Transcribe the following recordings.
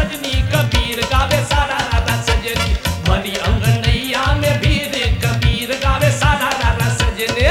सजनी कबीर गावे सारा रारा सजनी भरी अंगनैया में भीर कबीर गावे सारा रारा सजनी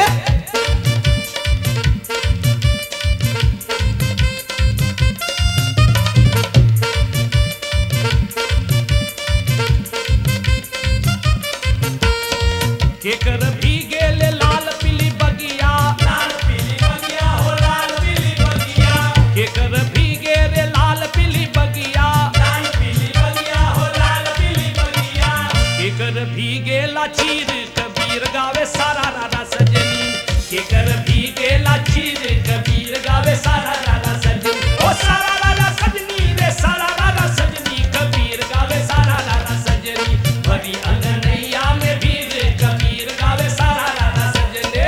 केकर भी गेले लाल पीली बगिया लाल पीली बगिया हो लाल पीली बगिया केकर भी गेले लाल पीली बगिया लाल पीली बगिया हो लाल पीली बगिया केकर भी गेला चीर कबीर गावे सारा रारा सजनी केकर भी गेला चीर कबीर गावे सारा रारा सजनी ओ सारा रारा सजनी रे सारा रारा सजनी कबीर गावे सारा रारा सजनी भरी अंगनैया में भीर कबीर गावे सारा रारा सजनी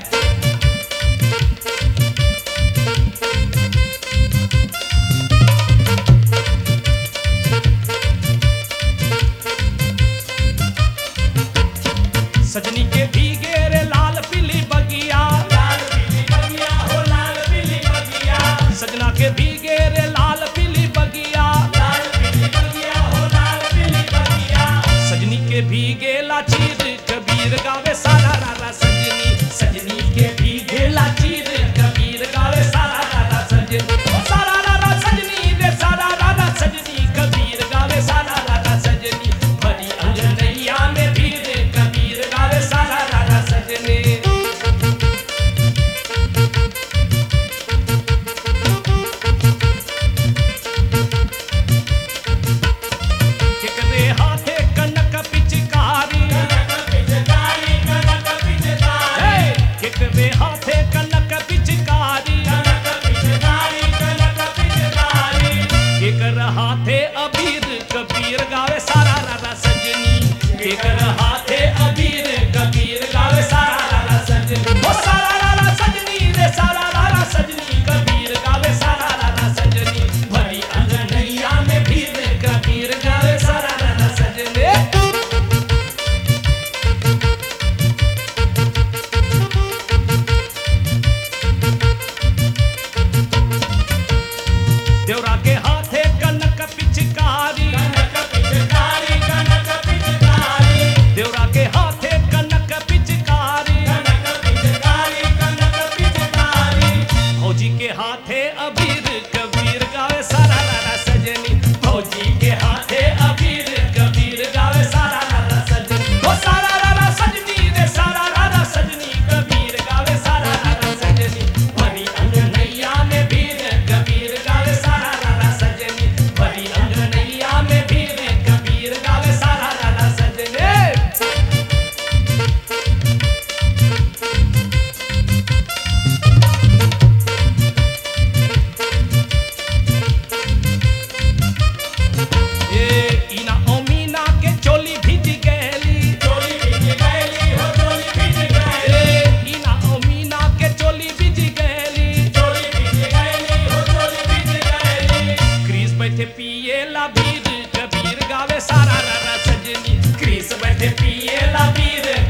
सजनी के भीगे रे लाल पीली बगिया लाल पीली बगिया हो लाल पीली बगिया सजना के भीगे रे लाल पीली बगिया लाल पीली बगिया हो लाल पीली बगिया सजनी के भीगे ला चीर कबीर गावे सारा रारा सजनी सजनी के भीगे ला चीर कबीर गावे सारा रारा सजनी ओ सारा रारा सजनी रे सारा रारा सजनी कबीर गावे सारा रारा सजनी भरी अंगनैया में भीर कबीर गावे सारा रारा सजनी केकरे हाथे कनक पिचकारी कनक पिचकारी कनक पिचकारी हे! केकरे हाथे कनक पिचकारी कनक पिचकारी कनक पिचकारी केकर हाथे अबीर कबीर गावे सारा रारा सजनी केकर हाथे अबीर कबीर गावे सारा रारा सजनी ओ सारा रारा सजनी रे सारा रारा सजनी कबीर गावे सारा रारा सजनी भरी अंगनैया में भीर कबीर गावे सारा रारा सजनी देवरा के हाथे कनक पिचकारी कनक पिचकारी कनक पिचकारी देवरा के हाथे कनक पिचकारी कनक पिचकारी कनक पिचकारी फौजी के हाथे अबीर कबीर गावे सारा रारा सजनी फौजी के हाथे अबीर कबीर गावे सारा रारा सजनी ओ सारा रारा सजनी रे सारा रारा सजनी कबीर गावे सारा रारा सजनी भरी अंगनैया में भीर कबीर गावे सारा रारा सजनी भरी अंगनैया में भीर कबीर गावे सारा रारा सजनी ए इना ओमीना के चोली भीज गैली चोली भीज गैली हो चोली भीज गैली ए इना ओमीना के चोली भीज गैली चोली भीज गैली हो चोली भीज गैली क्रीज बैठे पिए ला बीर कबीर गावे सारा रारा सजनी क्रीज बैठे पिए ला बीर